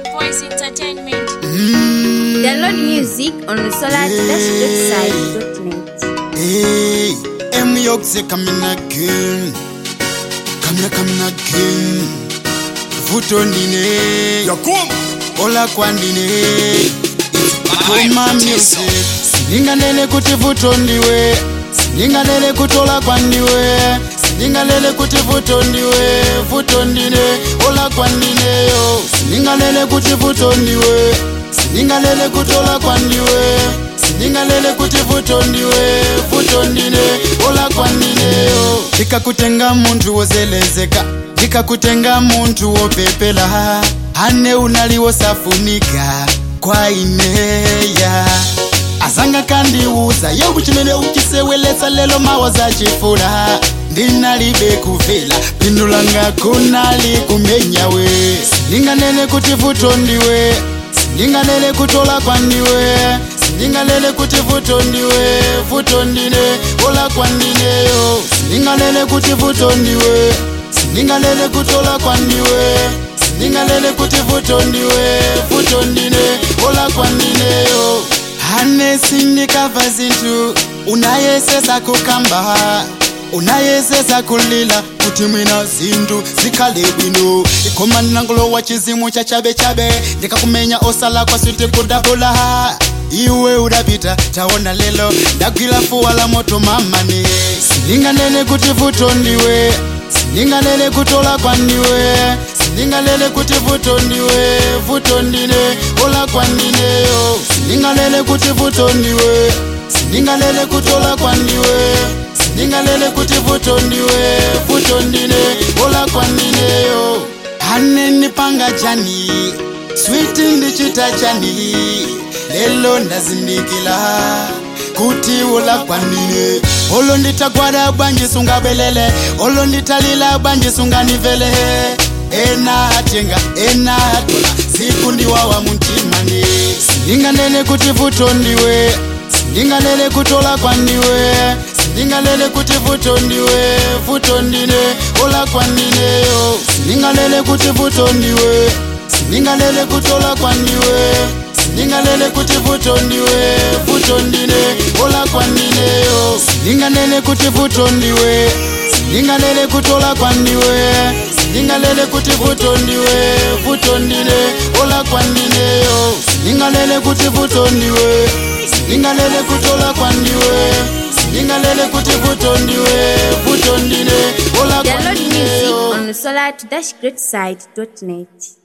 Voice Entertainment. Download music on the solar-website.net. Hey, M Yorkse coming again. Coming, coming again. Vutondine. Yakum. Ola kwandine. Koma music. Singalele kuti vutondiwe. Singalele kutola kwandiwe. Singalele kuti vutondiwe. Vutondine. Ola kwandine yo. Singalele kuti vutondiwe. Singalele kutola kwandiwe. Singalele kuti vutondiwe. Vutondine. Ola kwandineyo. Ndikakutenga muntu wozelezeka. Ndikakutenga muntu wopepela. Ane unaliwo safunika kwa ineya azanga kandiuza yebu chimene uchiseweletsa lelo mawa zachifula ndinalibe kuvela phindu langa kunali kumenyawe sindinganene kuti vuto ndiwe sindinganene kutola kwandiwe sindinganene kuti vuto ndiwe vuto ndine ola kwandineyo sindinganene kuti vuto ndiwe sindinganene kutola kwandiwe sindingalele kuti vuto ndiwe vuto ndine ola kwandineyo hane sindikava zinthu unayesesa kukamba unayesesa kulila kuti mwina zinthu zikhale bwino ikoma nangulo wa chizimu cha chabechabe ndikakumenya osala kwasuti kudabula iwe udapita taona lelo ndagwira fuwa la moto mamane sindinganene kuti vuto ndiwe sindingalele kutola kwandiwe sindingalele kuti vuto ndiwe vuto ndine ola kwandineyo sindingalele kuti vuto ndiwe sindingalele kutola kwandiwe sindingalele kuti vuto ndiwe vuto ndine ola kwandineyo haneni panga chani switi ndichita chani lelo ndazindikila kuti ula kwanine olo nditagwada bwanji sungabelele olo nditalila bwanji sunganivele ena atenga ena atola siku ndiwawa muntimani sindinganene kuti vuto ndiwe sindinganene kutola kwandiwe sindinganene kuti vuto ndiwe vuto ndine ola kwandineyo sindinganene kuti vuto ndiwe sindinganene kutola kwandiwe sindinganene kuti vuto ndiwe vuto ndine ola kwandineyo sindinganene kuti vuto ndiwe sindinganene kutola kwandiwe sindinganene kuti vuto ndiwe vuto ndine ola kwandineyo sindinganene kuti vuto ndiwe sindinganene kutola kwandiwe sindinganene kuti vuto ndiwe vuto ndine ola Download music kwandineyo on the solar-website.net.